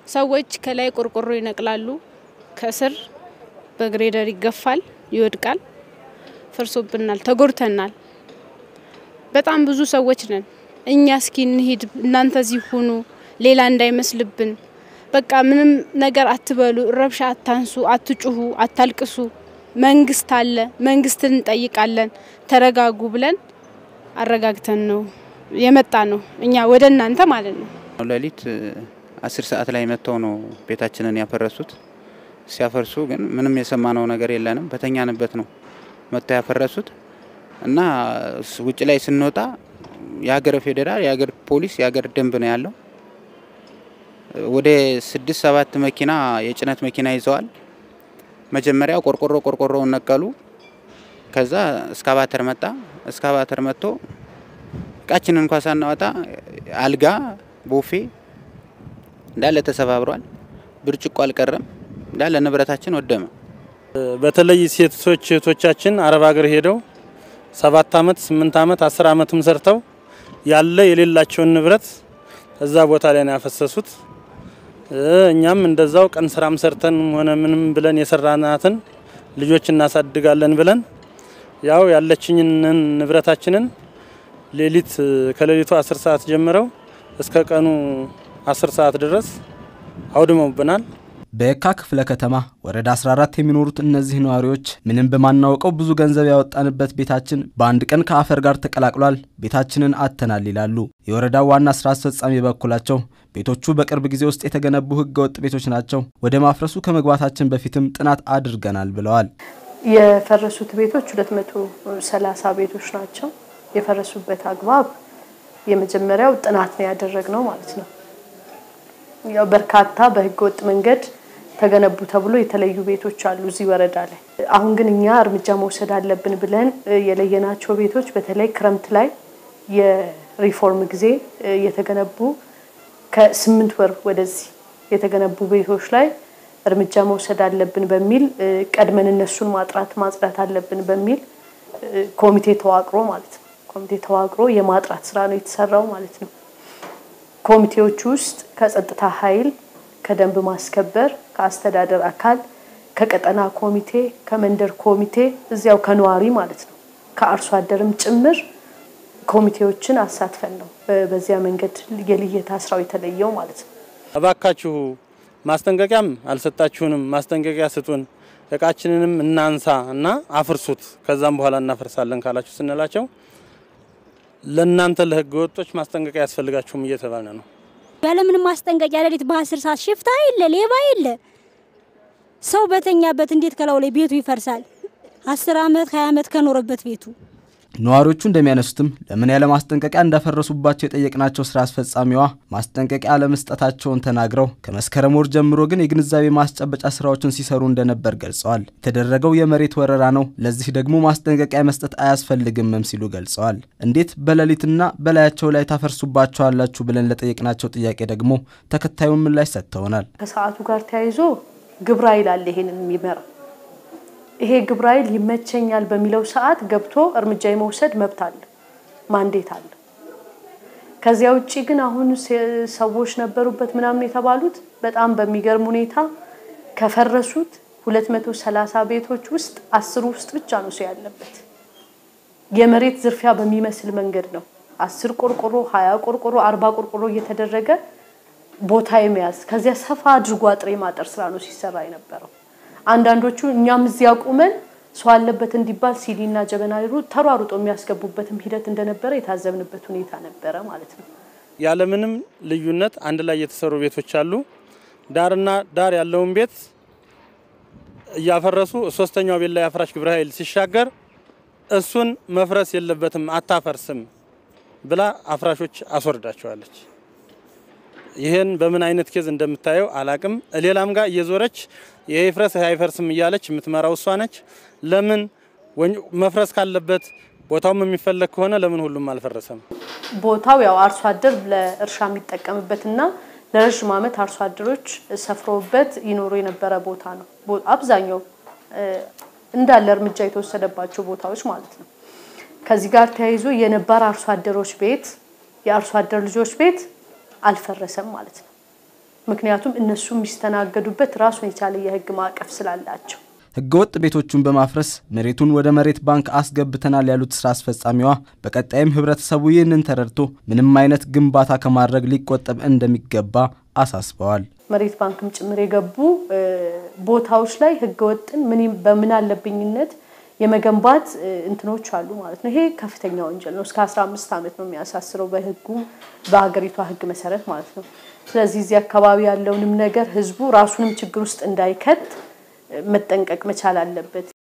ሰዎች ከላይ ቆርቆሮ ይነቅላሉ፣ ከስር በግሬደር ይገፋል፣ ይወድቃል። ፈርሶብናል፣ ተጎድተናል። በጣም ብዙ ሰዎች ነን። እኛ እስኪ እንሂድ፣ እናንተ እዚህ ሁኑ፣ ሌላ እንዳይመስልብን። በቃ ምንም ነገር አትበሉ፣ ረብሻ አታንሱ፣ አትጩሁ፣ አታልቅሱ። መንግስት አለ፣ መንግስትን እንጠይቃለን፣ ተረጋጉ ብለን አረጋግተን ነው የመጣ ነው እኛ ወደ እናንተ ማለት ነው። ሌሊት አስር ሰዓት ላይ መጥተው ነው ቤታችንን ያፈረሱት። ሲያፈርሱ ግን ምንም የሰማነው ነገር የለንም። በተኛንበት ነው መጥተው ያፈረሱት እና ውጭ ላይ ስንወጣ የሀገር ፌዴራል፣ የሀገር ፖሊስ፣ የሀገር ደንብ ነው ያለው። ወደ ስድስት ሰባት መኪና የጭነት መኪና ይዘዋል። መጀመሪያ ቆርቆሮ ቆርቆሮውን ነቀሉ። ከዛ እስካቫተር መጣ። እስካቫተር መጥቶ እቃችንን እንኳ ሳናወጣ አልጋ፣ ቦፌ እንዳለ ተሰባብሯል። ብርጭቆ አልቀረም። እንዳለ ንብረታችን ወደመ። በተለይ ሴቶች እህቶቻችን አረብ ሀገር ሄደው ሰባት አመት ስምንት አመት አስር አመትም ሰርተው ያለ የሌላቸውን ንብረት እዛ ቦታ ላይ ነው ያፈሰሱት። እኛም እንደዛው ቀን ስራም ሰርተን ሆነ ምንም ብለን የሰራናትን ልጆች እናሳድጋለን ብለን ያው ያለችኝን ንብረታችንን ሌሊት ከሌሊቱ አስር ሰዓት ጀምረው እስከ ቀኑ አስር ሰዓት ድረስ አውድመውብናል። በየካ ክፍለ ከተማ ወረዳ 14 የሚኖሩት እነዚህ ነዋሪዎች ምንም በማናውቀው ብዙ ገንዘብ ያወጣንበት ቤታችን በአንድ ቀን ከአፈር ጋር ተቀላቅሏል፣ ቤታችንን አጥተናል ይላሉ። የወረዳው ዋና ስራ አስፈጻሚ በበኩላቸው ቤቶቹ በቅርብ ጊዜ ውስጥ የተገነቡ ህገወጥ ቤቶች ናቸው፣ ወደ ማፍረሱ ከመግባታችን በፊትም ጥናት አድርገናል ብለዋል። የፈረሱት ቤቶች 230 ቤቶች ናቸው። የፈረሱበት አግባብ የመጀመሪያው ጥናት ነው ያደረግነው ማለት ነው። ያው በርካታ በህገወጥ መንገድ ተገነቡ ተብሎ የተለዩ ቤቶች አሉ እዚህ ወረዳ ላይ። አሁን ግን እኛ እርምጃ መውሰድ አለብን ብለን የለየናቸው ቤቶች በተለይ ክረምት ላይ የሪፎርም ጊዜ የተገነቡ ከስምንት ወር ወደዚህ የተገነቡ ቤቶች ላይ እርምጃ መውሰድ አለብን በሚል ቀድመን እነሱን ማጥራት ማጽዳት አለብን በሚል ኮሚቴ ተዋቅሮ ማለት ነው። ኮሚቴ ተዋቅሮ የማጥራት ስራ ነው የተሰራው ማለት ነው። ኮሚቴዎች ውስጥ ከጸጥታ ኃይል፣ ከደንብ ማስከበር፣ ከአስተዳደር አካል፣ ከቀጠና ኮሚቴ፣ ከመንደር ኮሚቴ እዚያው ከነዋሪ ማለት ነው ከአርሶ አደርም ጭምር ኮሚቴዎችን አሳትፈን ነው በዚያ መንገድ የልየታ ስራው የተለየው ማለት ነው። እባካችሁ ማስጠንቀቂያም አልሰጣችሁንም፣ ማስጠንቀቂያ ስጡን፣ እቃችንንም እናንሳ እና አፍርሱት፣ ከዛም በኋላ እናፈርሳለን ካላችሁ ስንላቸው ለእናንተ ለህገ ወጦች ማስጠንቀቂያ ያስፈልጋችሁም እየተባለ ነው። ያለምንም ማስጠንቀቂያ ሌሊት በአስር ሰዓት ሽፍታ የለ ሌባ የለ ሰው በተኛበት እንዴት ከላው ላይ ቤቱ ይፈርሳል? አስር አመት ሀያ አመት ከኖረበት ቤቱ ነዋሪዎቹ እንደሚያነሱትም ለምን ያለ ማስጠንቀቂያ እንዳፈረሱባቸው የጠየቅናቸው ስራ አስፈጻሚዋ ማስጠንቀቂያ አለመስጠታቸውን ተናግረው ከመስከረም ወር ጀምሮ ግን የግንዛቤ ማስጨበጫ ስራዎችን ሲሰሩ እንደነበር ገልጸዋል። የተደረገው የመሬት ወረራ ነው፣ ለዚህ ደግሞ ማስጠንቀቂያ መስጠት አያስፈልግምም ሲሉ ገልጸዋል። እንዴት በሌሊትና በላያቸው ላይ ታፈርሱባቸዋላችሁ ብለን ለጠየቅናቸው ጥያቄ ደግሞ ተከታዩን ምላሽ ሰጥተውናል። ከሰዓቱ ጋር ተያይዞ ግብረ ኃይል አለ ይሄንን የሚመራ ይሄ ግብረ ኃይል ይመቸኛል በሚለው ሰዓት ገብቶ እርምጃ የመውሰድ መብት አለ፣ ማንዴት አለ። ከዚያ ውጭ ግን አሁን ሰዎች ነበሩበት ምናምን የተባሉት በጣም በሚገርም ሁኔታ ከፈረሱት 230 ቤቶች ውስጥ አስሩ ውስጥ ብቻ ነው ሰው ያለበት። የመሬት ዝርፊያ በሚመስል መንገድ ነው አስር ቆርቆሮ፣ ሀያ ቆርቆሮ፣ አርባ ቆርቆሮ እየተደረገ ቦታ የመያዝ ከዚያ ሰፋ አድርጎ አጥር የማጠር ስራ ነው ሲሰራ የነበረው። አንዳንዶቹ እኛም እዚያ ቁመን ሰው አለበት እንዲባል ሲዲና ጀበና ተሯሩጦ የሚያስገቡበትም ሂደት እንደነበረ የታዘብንበት ሁኔታ ነበረ ማለት ነው። ያለምንም ልዩነት አንድ ላይ የተሰሩ ቤቶች አሉ። ዳርና ዳር ያለውን ቤት እያፈረሱ ሶስተኛው ቤት ላይ አፍራሽ ግብረ ኃይል ሲሻገር እሱን መፍረስ የለበትም አታፈርስም ብላ አፍራሾች አስወርዳቸዋለች። ይህን በምን አይነት ኬዝ እንደምታየው አላቅም። ሌላም ጋር እየዞረች ይሄ ይፍረስ ይሄ አይፈርስም እያለች የምትመራው እሷ ነች። ለምን መፍረስ ካለበት ቦታውም የሚፈለግ ከሆነ ለምን ሁሉም አልፈረሰም? ቦታው ያው አርሶ አደር ለእርሻ የሚጠቀምበትና ለረዥም ዓመት አርሶ አደሮች ሰፍረውበት ይኖሩ የነበረ ቦታ ነው። አብዛኛው እንዳለ እርምጃ የተወሰደባቸው ቦታዎች ማለት ነው። ከዚህ ጋር ተያይዞ የነባር አርሶ አደሮች ቤት የአርሶ አደር ልጆች ቤት አልፈረሰም ማለት ነው። ምክንያቱም እነሱ የሚስተናገዱበት ራሱን የቻለ የህግ ማዕቀፍ ስላላቸው። ህገወጥ ቤቶቹን በማፍረስ መሬቱን ወደ መሬት ባንክ አስገብተናል ያሉት ስራ አስፈጻሚዋ በቀጣይም ህብረተሰቡ ይህንን ተረድቶ ምንም አይነት ግንባታ ከማድረግ ሊቆጠብ እንደሚገባ አሳስበዋል። መሬት ባንክም ጭምር የገቡ ቦታዎች ላይ ህገወጥን ምን በምን አለብኝነት የመገንባት እንትኖች አሉ ማለት ነው። ይሄ ከፍተኛ ወንጀል ነው። እስከ 15 ዓመት ነው የሚያሳስረው በህጉ በሀገሪቷ ህግ መሰረት ማለት ነው። ስለዚህ እዚህ አካባቢ ያለውንም ነገር ህዝቡ ራሱንም ችግር ውስጥ እንዳይከት መጠንቀቅ መቻል አለበት።